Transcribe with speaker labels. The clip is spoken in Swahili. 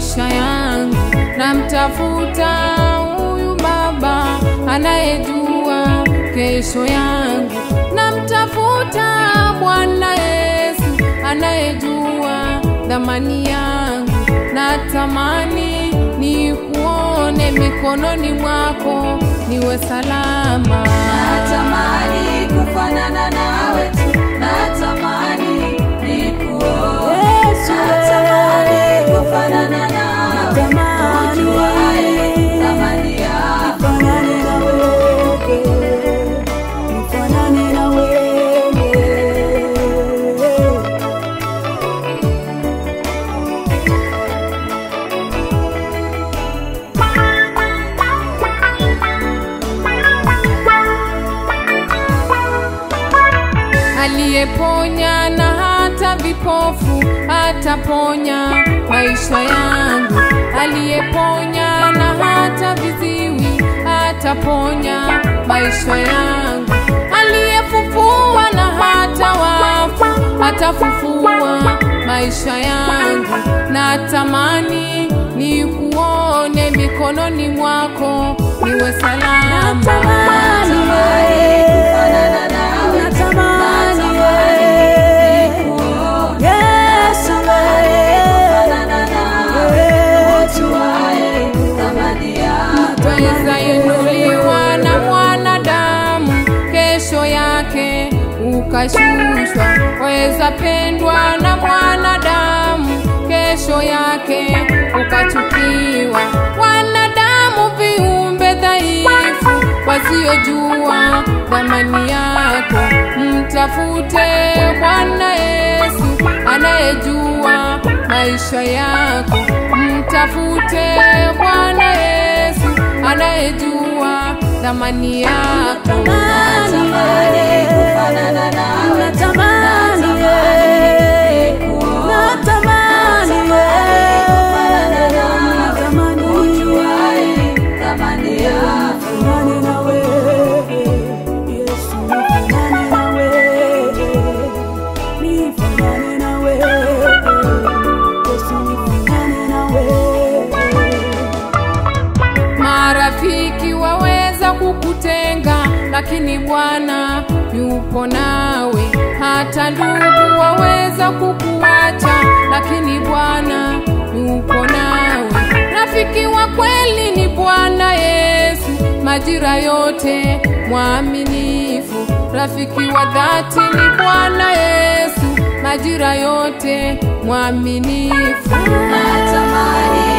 Speaker 1: maisha yangu, namtafuta huyu Baba anayejua kesho yangu, namtafuta Bwana Yesu anayejua dhamani yangu, natamani nikuone mikononi mwako niwe salama.
Speaker 2: Natamani kufanana nawe tu, natamani nikuone.
Speaker 3: Yesu,
Speaker 2: Natamani kufanana nawe,
Speaker 3: Natamani.
Speaker 2: ujuaye thamani yako.
Speaker 3: Nifanane na wewe, nifanane na wewe.
Speaker 1: aliyeponya na hata vipofu ataponya maisha yangu, aliyeponya na hata viziwi ataponya maisha yangu, aliyefufua na hata wafu atafufua maisha yangu. Natamani nikuone mikononi mwako niwe salama.
Speaker 3: Natamani wewe,
Speaker 2: Kufanana nawe tu,
Speaker 3: natamani
Speaker 2: natamani
Speaker 3: wewe.
Speaker 2: nikuone.
Speaker 3: Yesu wewe,
Speaker 2: Kufanana nawe, ujuaye thamani yako.
Speaker 1: Weza inuliwa na mwanadamu, kesho yake ukashushwa. Weza pendwa na mwanadamu, kesho yake ukachukiwa. Wanadamu viumbe dhaifu, wasiojua thamani yako, mtafute Bwana Yesu anayejua maisha yako, mtafute Bwana Yesu anayejua thamani yako.
Speaker 2: Natamani kufanana nawe tu,
Speaker 3: natamani wewe, natamani wewe, natamani
Speaker 2: ujuaye thamani yako.
Speaker 3: nifanane na wewe, Yesu nifanane na wewe, nifanane na wewe, Yesu nifanane na wewe.
Speaker 1: Marafiki waweza kukutenga, lakini Bwana yupo nawe. Hata ndugu waweza kukuacha, lakini Bwana yupo nawe. Rafiki wa kweli ni Bwana Yesu, majira yote mwaminifu. Rafiki wa dhati ni Bwana Yesu, majira yote mwaminifu.
Speaker 2: Natamani